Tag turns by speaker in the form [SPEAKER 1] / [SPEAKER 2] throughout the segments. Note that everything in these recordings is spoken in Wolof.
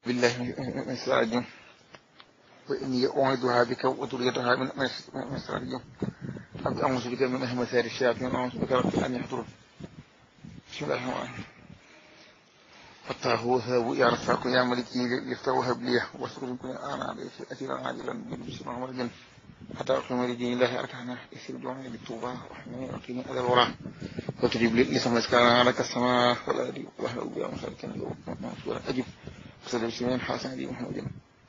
[SPEAKER 1] بالله من الشيطان الرجيم وإني أعيذها بك وذريتها من من الشيطان الرجيم رب أعوذ بك من همزات الشياطين وأعوذ بك رب أن يحضرون بسم الله الرحمن الرحيم فتاه وهاب يا رفاق يا ملكي لفتاه وهب لي واسرد كل أنا أسيرا عاجلا بسم الله الرحمن حتى أقيم لدين الله أركعنا يسير دعوني بالتوبة وحمي وقيني أذى الورى وتجيب لي لسم كان لك السماء والأرض وأهل بها مسالكا منصورا أجب وسلم سمين حسن دي محمد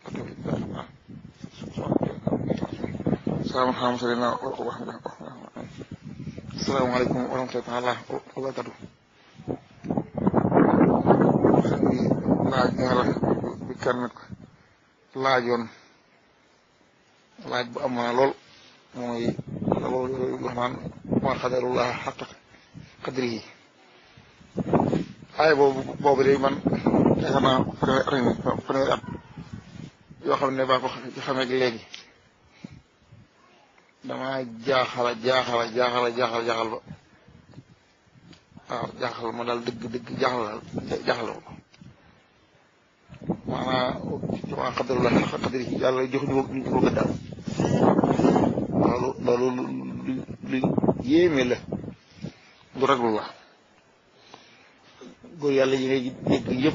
[SPEAKER 1] السلام عليكم ورحمة الله السلام عليكم ورحمة الله تعالى وبركاته laaj nga la bi kenn laajoon laaj bu am na lool mooy loolu wax naan ma xadarullah xaq qadri yi ay boobu boobu de man yaakaar naa fanweeri at yoo xam ne baa ko xamee léegi damaa jaaxala jaaxala jaaxala jaaxal jaaxal ba waaw jaaxal ma daal dëgg dëgg jaaxal daal jaaxal ma maanaam maa xadarullah xaq qadri yi yàlla jox ñu ñu ko gëddaal loolu loolu lu lu yéeme la lu raglu la góor yàlla yi ngay dégg yëpp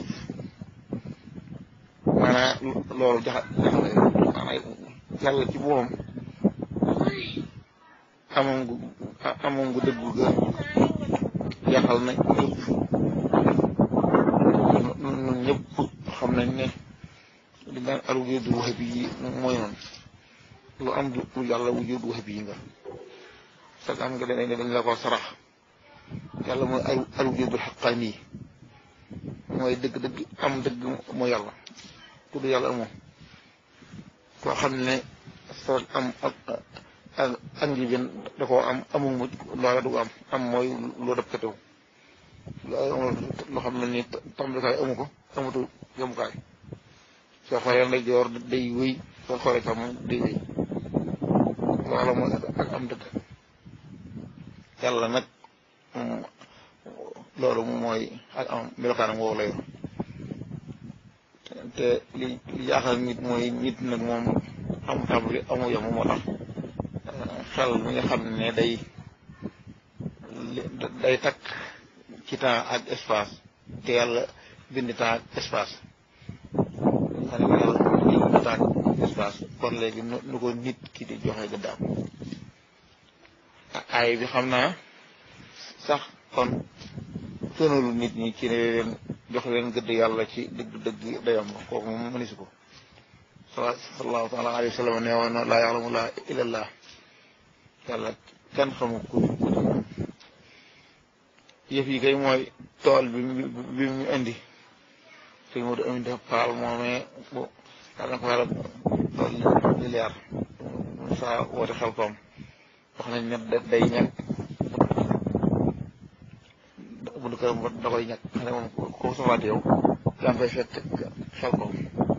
[SPEAKER 1] maanaam loolu jaxa jaxale maanaam yàlla ci boppam amoon gu amoon gu dëggu ga yaxal na ñëpp ñun ñëpp xam nañ ne li daan al wujudul wahabi yi mooy noonu lu am du yàlla wujudul wahabi yi nga sax am nga dañ dañ la ko sarax yàlla mooy al al wujudul xaqaani yi mooy dëgg-dëgg am dëgg mooy yàlla ku du yàlla amoo koo xam ne sa am ak ak ak njibin da koo am amul mujj loola du am am mooy loo def katew loo xam ne ni tàmbalikaay amu ko amutu yemukaay soo xoolee nday joor day wéy soo xoolee tam day wéy loola mooy ak am dëgg yàlla nag loolu mooy ak am melokaanam woowu la yor te li li jaaxal nit mooy nit nag moom amu tàmbali amu yem moo tax xel mi nga xam ne day day takk ci temps ak espace te yàlla bind temps ak espace xam ne yàlla bind temps ak espace kon léegi nu ko nit ki di joxe gëddaam ay bi xam naa sax kon sonalu nit ñi ci ne leen jox leen gëdd yàlla ci dëgg dëgg dayam kooku moom mënisu ko sallallahu taala alayhi wa sallam nee woon na laa yaxlamu laa illallah yàlla kenn xamu ku ku di moom yëf yi kay mooy tool bi bi mu indi sëñ Modou Amin dafa paal moomee bu yàlla na ko yàlla tool li leer saa woote xel koom wax nañ ne day ñàkk bu du këram da koy ñàkk xam ne moom ko soxlaate yow yaa ngi koy fekk xel ko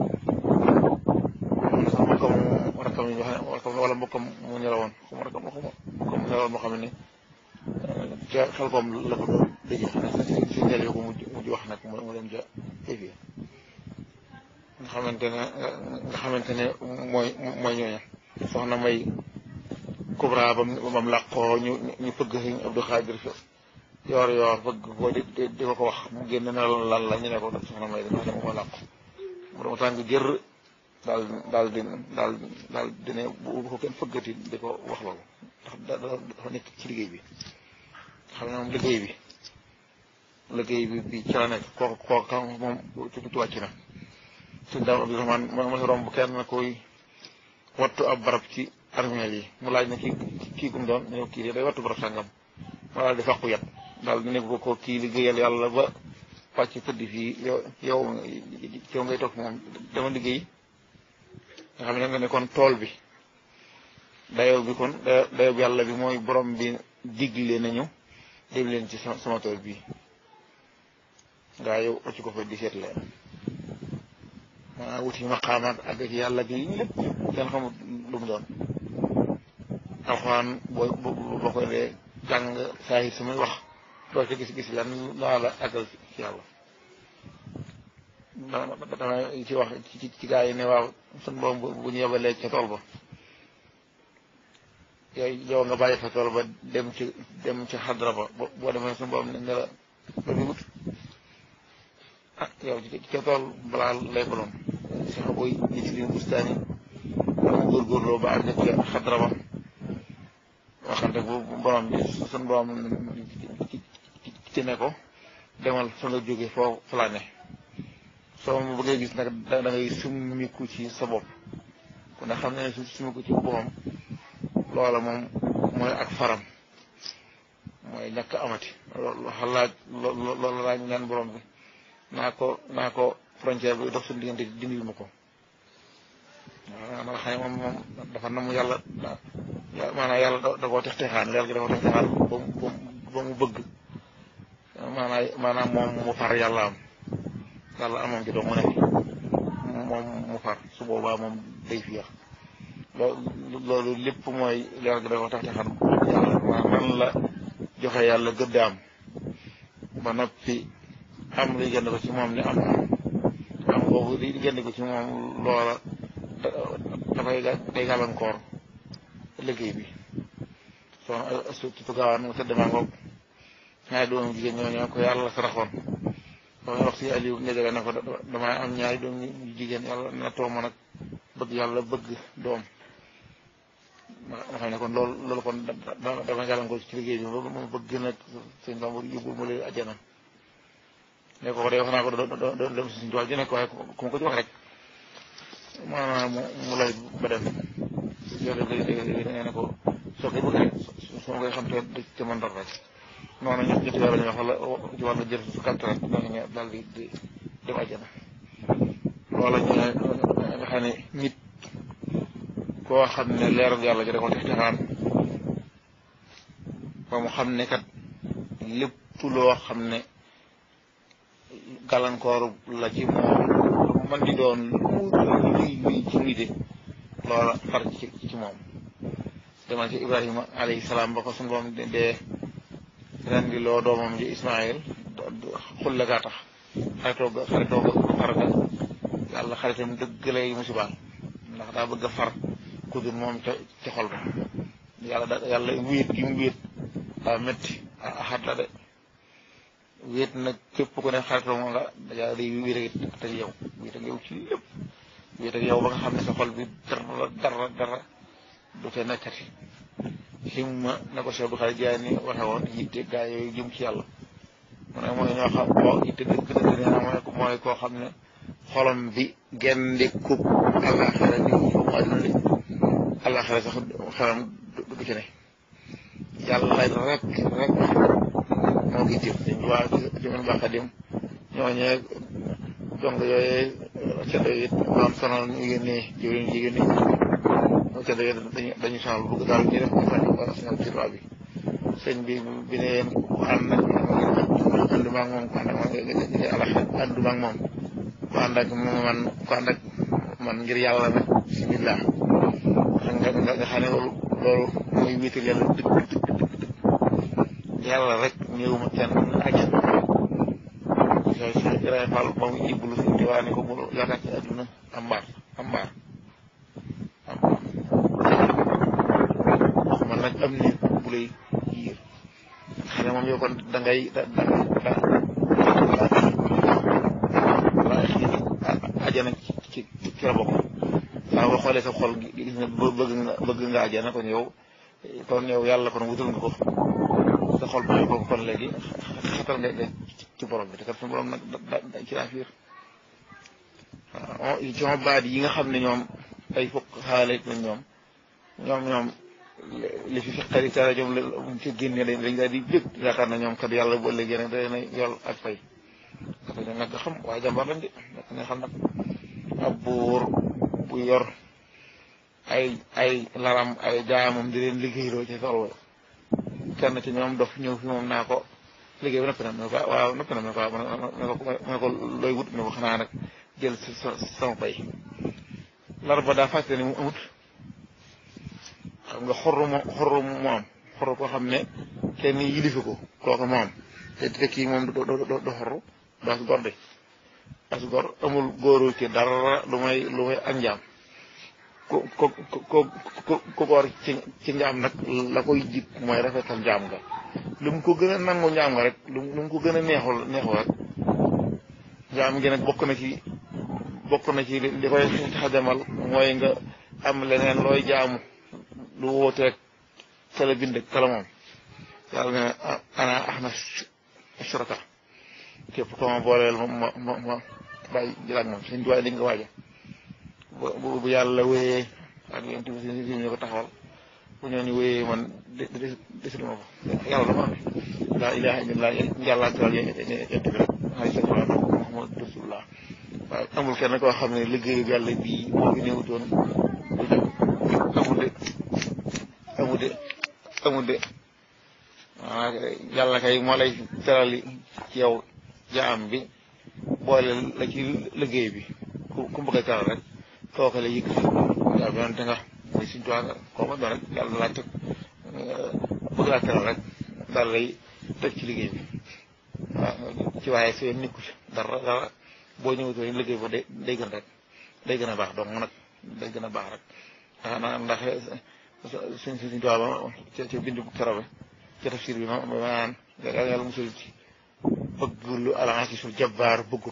[SPEAKER 1] sax mbokkam rakkam yi wax ne wala mbokkam mu ñelawoon xuma rakkam mbokkam mu ñelawoon moo xam ne ca xel koom la ko doon dëje xam ne si si njël yoo ko mujj mujj wax nag mu dem ja évi nga xamante ne nga xamante ne mooy mooy ñooña soxna may Kubra bam bam làqoo ñu ñu fëgg sëñ Abdou Xaadir yoor yoor bëgg ko di di ko ko wax mu génn ne lan la ñu ne ko soxna may dama dama ko làqu mu dama tàng jër daal daal di daal daal di ne bu ko kenn fëggati di ko wax loolu ndax dafa nekk ci liggéey bi xam ne moom liggéey bi liggéey bi bi ci la nekk kooku kooku moom ci wàcc na suñ daam Abdourahmane ma ma romb kenn koy wattu ab barab ci armeel yi mu laaj na kii kii gum doon ñu kii day wattu barab sàngam ma daal di fàqu yat daal di ne ko ko kii liggéeyal yàlla ba wàcc tëdd fii yow yow yow ngay toog moom dama liggéey nga xam ne nga ne kon tool bi dayoo bi kon dayoo bi yàlla bi mooy borom bi digle nañu dem leen ci sama tool bii ngaa yow occ ko fa di seet leen maanaam wuti maqaamaat ak ci yàlla gi lépp kenn xamul lu mu doon alxuraan boo boo ko dee jàng saa yi samay wax doo ci gis-gis lan laa la àggal ci yàlla dama ci wax ci ci gaa yi ne waaw sun borom bu ñu yebalee ca tool ba yow yow nga bàyyi fa tool ba dem ci dem ci xadra ba boo demee sun borom ne la ba bi wut ah yow ci ca tool balaa lay baloon si xa boy ñi ci liin bustaani dama góorgóorloo ba àgg ca xadra ba waxante bu borom bi sun borom ci ne ko demal fa nga jóge foo fa laa ne soo ma bëggee gis nag da ngay summiku ci sa bopp ku ne xam ne su summiku ci boppam loola moom mooy ak faram mooy ñàkk amati loolu xalaat loolu laa ñaan borom bi naa ko naa ko frontière bi dox suñu diggante dindil ma ko waaw ma nga xam ne moom moom dafa namu yàlla maanaam yàlla da koo tex texaan yàlla gi da koo tex texaan ba mu ba mu bëgg maanaam maanaam moom mu far yàlla am yàlla amoon ci doom mu nekk moom mu far su boobaa moom day fiir loolu lépp mooy leer gi da ko tax te xam yàlla maanaam nan la joxe yàlla gëddaam ba noppi am li gënd ko ci moom ni am am am boobu li gënd ko ci moom loola dafay day gàllankoor liggéey bi soxna surtout gaawaan mu tëdd maa ngoog ñaari doomu jigéen ñoo ñoo ko yàlla saraxoon damay wax si Aliou nga jóge ne ko damay am ñaari doom yu jigéen yàlla na toog ma nag bëgg yàlla bëgg doom ma xam ne kon loolu loolu kon dama gàllankoor ci liggéey bi loolu moom bëgg nag sëñ Bamba yóbbul ma leen àjjana ne ko de wax naa ko doon dem si suñu tool ji nekk waaye ku ma ko ci wax rek maanaam mu lay ba dem yow de léegi da ngay ne ko soo koy bëgg rek su ma koy xam te te man dara rek noonu ñun ñetti weer la ñuy wax wala ci wàllu jël su kàtt rek dañu daal di di dem àjjana loola ñu nga xam ne nit koo xam ne leeral yàlla ji da ko tex texaan ba mu xam ne kat lépp loo xam ne gàllankoor la ci moom man di doon luy luy ci luy de loola far ci ci moom demal ci Ibrahima alayhi salaam ba ko suñu borom dee ren di loo doomam ji Ismaïl xulle gaa tax xaritoo ga xaritoo ga far ga yàlla xaritam dëgg lay musibaal ndax daa bëgg a far ku dul moom ca ca xol ba yàlla da yàlla wéet gi mu wéet daa métti axat la de wéet nag képp ku ne xaritoo moom la yàlla day wéet ak ak yow wéet ak yow ci lépp wéet ak yow ba nga xam ne sa xol bi dara dara dara du ca nekkati himma na ko Cheikh Abdou Khadir Jaani waxe woon yitte gaa yooyu jëm ci yàlla mu ne mooy ñoo xam boo yitte dëgg dëgg nee na mooy mooy koo xam ne xolam bi genn kub àllaaxira di foofu àdduna di àllaaxira sax xelam du ci ne yàlla lay rek rek moo ko itteel dañ waa jëmen baaxa dem ñooñee jong yooyee ceddo yi doon sonal ñu yónnee jëwriñ jigéen ñi te dañuy dañuy sonal bëgg daal ñu def information ci tubaab bi sëñ bi bi ne yéen ku ànd ak àndu maag moom ku ànd ak man nga alax àndu maag moom ku ànd ak man ku ànd ak man ngir yàlla nag bismillah nga nga nga xam ne loolu loolu mooy wéetal yàlla dëgg dëgg dëgg dëgg yàlla rek ñëwuma kenn ajal soo si Ibrahima Fall ba mu iblu fi di waa ne ko bul yaakaar ci àdduna am mbaar am mbaar wax man nag am nit bu lay yiir xam ne moom yow kon da ngay da da da da ajana ci ci ci la bokk saa boo xoolee sa xol gis nga bëgg nga bëgg nga ajana kon yow kon yow yàlla kon wutal nga ko sa xol bu ko kon léegi xatal nga ci borom bi te kat suñu borom nag da ci laa fiir waaw ci ma baat yi nga xam ne ñoom ay fokk xaale lañ ñoom ñoom ñoom li fi xarit taala ñoom la ci génne dañ dañ daal di jëg yaakaar na ñoom kat yàlla bu ëllëgee nag day na yol ak fay dafa ñu nag xam waaye jàmbar lañ de nekk nga xam nag ab buur bu yor ay ay laram ay jaamam di leen liggéeyloo ci tool wa kenn ci ñoom dof ñëw fi moom naa ko liggéey bi noppi na mu ne ko waaw noppi na mu ne ko waaw mu ne ko looy wut ne ko xanaa nag jël sa sama bay lar ba daa fàtte ne mu amut xam nga xorru mo xorru mu am xorru koo xam ne kenn yilifi ko kooku mu am te te kii moom du du du xorru daa si gorde as gor amul góoru ci dara lu may lu may ak njaam ku ku ku ku ku góor ci ci njaam nag la koy jik mooy rafetal njaam nga lu mu ko gën a nangu njaam nga rek lu mu ko gën a neexul neexul rek njaam gi nag bokk na ci bokk na ci li koy tax demal mooy nga am leneen looy jaamu lu wóoteeg kala bind kala moom yàlla ne ana ahna shuraka képp ko ma booleel ma ma ma ma bàyyi jëlaat moom suñ duwaay di nga waaja bu bu yàlla wéyee ak yéen tamit si ñu ko taxawal bu ñooñu wéyee man de de desul ma ko yàlla dafa am laa ilaha illallah yàlla teral yéen yéen bi rek ay sa fala Muhammad rasulullah waaye amul kenn koo xam ne liggéeyu yàlla bii moo fi néewutoon du jóg amul de amul de amul de waaw yàlla kay moo lay teral ci yow jaam bi boole la ci liggéey bi ku ku bëgg a teral rek kooku la yëkkati waaw bi te nga muy suñ tuwaa koo ma doon rek yàlla laa teg bëgg laa teral rek daal lay teg ci liggéey bi waaw ci waaye seen nikku ci dara dara boo ñëwutoo liggéey ba day day gën rek day gën a baax donc nag day gën a baax rek ah ndax suñ suñ tuwaa ba ca ca bindu tarabe ca tafsir bi ma ma naan yàlla musul ci bëgg lu alance sul jabbaar bëggut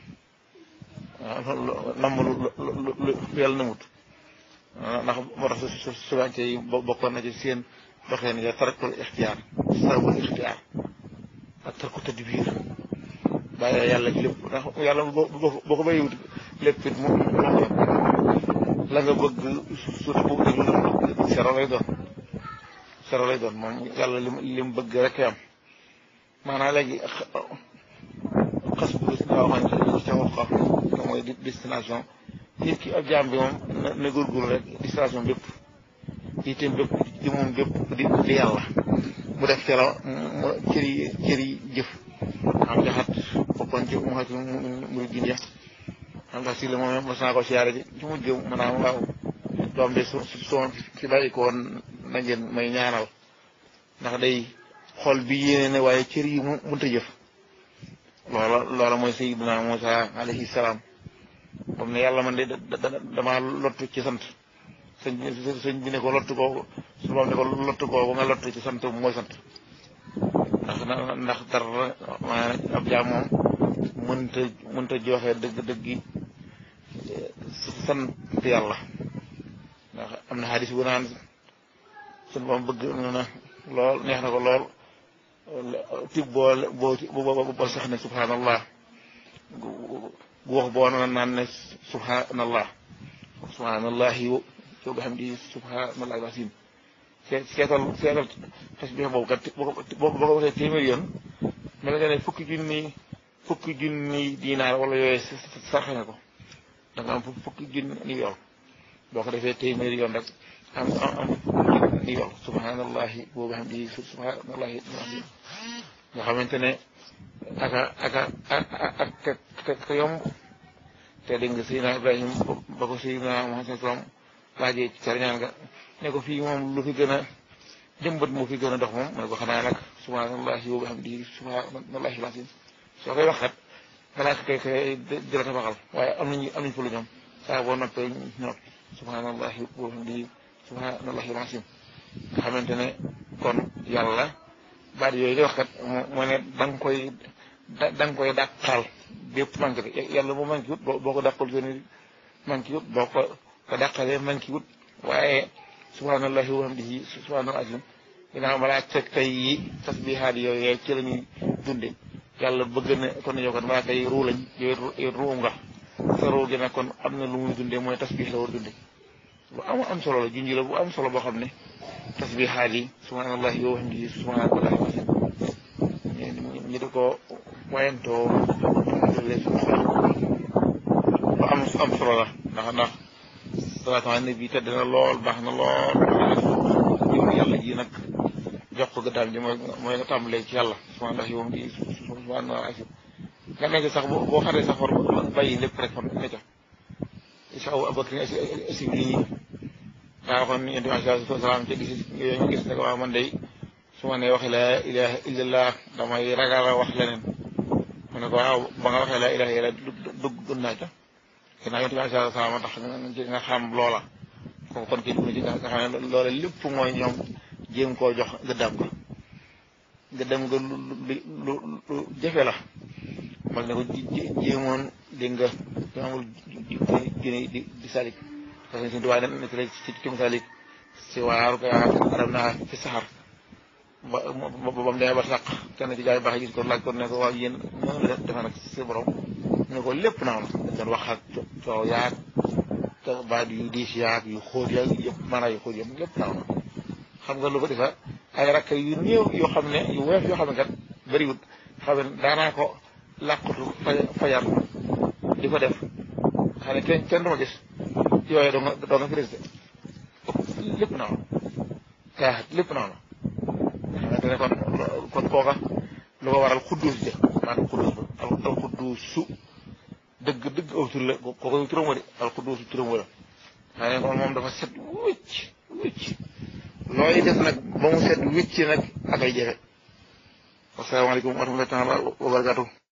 [SPEAKER 1] namm lu lu lu yàlla namut ndax moo tax su subance yi bokkoon na ci seen doxeen ya tarakul ixtiyaar sarabul ixtiyaar ak tarku tadbiir bàyyi yàlla ci lépp ndax yàlla boo ko bàyyiwut lépp it mu la nga bëgg suuf boobu dañu la bëgg sero lay doon sero lay doon moom yàlla lim lim bëgg rek am maanaam léegi xas bu nga waxoon ci ca te mooy destination nit ki ab jaam bi moom na góorgóorlu rek destination bépp itam bépp di moom bépp di di yàlla mu def ca la mu cëri cëri jëf am jaxat bokkoon ci mu xati mu gin ya am tax si la moom mas naa ko siyaare ji ci mujj mu naa waaw doom de su soo fi bàyyi ko woon na ngeen may ñaanal ndax day xol bi yéene ne waaye cër yi mu mënta jëf loola loola mooy sayyidina Musa alayhi salaam comme ne yàlla man de dama lottu ci sant sëñ bi sëñ bi ne ko lottu kooku su boobaa ne ko lottu kooku nga lottu ci sant mooy sant ndax ndax dara maanaam ab jaam moom mënta mënta joxe dëgg dëgg sant yàlla ndax am na xadis bu naan suñu moom bëgg na lool neex na ko lool tib boo boo boo sax ne subhanallah gu wax boo na naan ne subhanallah subhanallah yow bi xam di subhanallah wasim seetal seetal xes bi boobu kat boo ko boo ko waxee téeméer yoon mel nga ne fukki junni fukki junni diinaar wala yooyu sarxe nga ko da nga am fukki junni yoon boo ko defee téeméer yoon rek am am am fukki yoon subhanallahi boobu xam di subhanallahi nga xamante ne aka aka ak ak yomb te dégg nga Seydina Ibrahim ba ko Seydina Muhammad sallam laajee ci carñaan nga ne ko fii moom lu fi gën a jëmbat moo fi gën a dox moom mu ne ko xanaa nag subhanallahi boobu xam di subhanallahi lasim soo koy wax kat balaa kay kay di la tabaxal waaye am nañu am nañu fa lu ñoom saa boo noppee ñor subhanallahi boobu xam di subhanallahi lasim nga xamante ne kon yàlla baat yooyu di wax kat moo ne da nga koy da nga koy dàqal bépp manqué de yàlla bu manqué wut boo ko dàqal seen manqué wut boo ko ko dàqalee manqué wut waaye subhanallahi wa hamdihi subhanal azim ginnaaw malaaka tey yi tasbihaat yooyu ci la ñuy dunde yàlla bëgg na kon yow kon malaaka yi ruu lañ yow ruu nga sa ruu gi nag kon am na lu muy dunde mooy tasbih la war dunde lu am am solo la junj la bu am solo boo xam ne tasbihaat yi subhanallahi wa hamdihi subhanallahi wa azim ñu di ko wayantoo lu am am solo la ndax ndax salaatu ala nabi tedd na lool baax na lool jëm yàlla ji nag jox ko gëddaam ji mooy mooy nga tàmbalee ci yàlla subhanallahi wa hamdihi subhanallahi azim nga nekk sax boo xaree sax war bàyyi lépp rek fan ne ca isa aw abakri asi bi daa waxoon yonent bi alayhi salaam ca gis yooyu nga gis ne ko waaw man day su ma nee waxee laa ilaha illallah damay ragal a wax leneen mu ne ko waaw ba nga waxee laa ilaha illallah dugg naa ca ginnaaw yonent bi alayhi salaam tax nga xam loola kooku kon kii dugg na ci nga xam ne loola lépp mooy ñoom jéem koo jox gëddaam nga gëddaam nga lu lu lu jafe la mag ne ko jéemoon dégg nga amul jëne di di salik parce que suñu tubaab ne ci ci ci salik si waaru ko arab naa fi saxar ba ba ba mu demee ba sàq kenn ci jaay baax gis ko laaj ko ne ko waaw yéen noonu la defe nag si borom ne ko lépp naaw na dañ doon wax ak coow yaag te baat yu diis yaag yu xóot yaag yëpp maanaam yu xóot yëpp lépp naaw na xam nga lu ko defa ay rakk yu néew yoo xam ne yu weef yoo xam ne kat bëriwut xam ne daanaa ko làqatu fajar di ko def xam ne kenn kenn du ma gis yooyu doo nga doo nga fi résidé lépp naaw na kaa lépp naaw na xamante ne kon kon kooka lu ko waral xudduus ja maanaam xudduus ba al xudduusu dëgg dëgg aw tur la kooku turam wa de al xudduusu turam wa la xam ne kon moom dafa set wicc wicc looy def nag ba mu set wicc nag ak ay jafe asalaamaaleykum wa rahmatullahi taala wa barakaatu